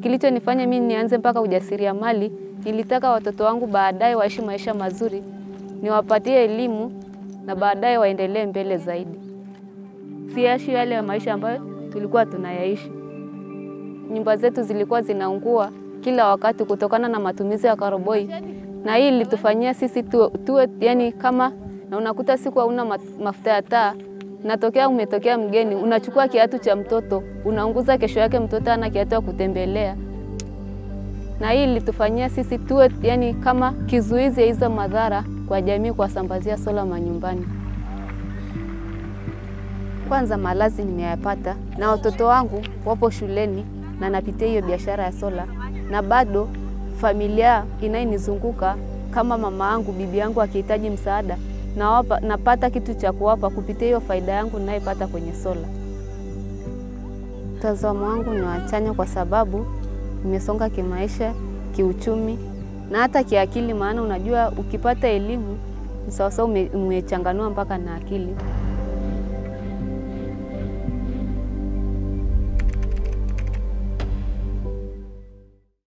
kilichonifanya mimi nianze mpaka ujasiriamali, nilitaka watoto wangu baadaye waishi maisha mazuri, niwapatie elimu na baadaye waendelee mbele zaidi, siaishi yale maisha ambayo tulikuwa tunayaishi. Nyumba zetu zilikuwa zinaungua kila wakati kutokana na matumizi ya karoboi, na hii ilitufanyia sisi tuwe, tuwe yani kama na unakuta siku hauna mafuta ya taa, natokea umetokea mgeni, unachukua kiatu cha mtoto unaunguza, kesho yake mtoto ana kiatu ya kutembelea, na hii ilitufanyia sisi tuwe yani kama kizuizi ya hizo madhara kwa jamii, kuwasambazia sola manyumbani. Kwanza malazi nimeyapata na watoto wangu wapo shuleni na napitia hiyo biashara ya sola, na bado familia inayenizunguka kama mama yangu, bibi yangu akihitaji msaada nawapa, napata kitu cha kuwapa kupitia hiyo faida yangu ninayopata kwenye sola. Mtazamo wangu ni wachanya kwa sababu nimesonga kimaisha, kiuchumi na hata kiakili, maana unajua ukipata elimu ni sawasawa umechanganua mpaka na akili.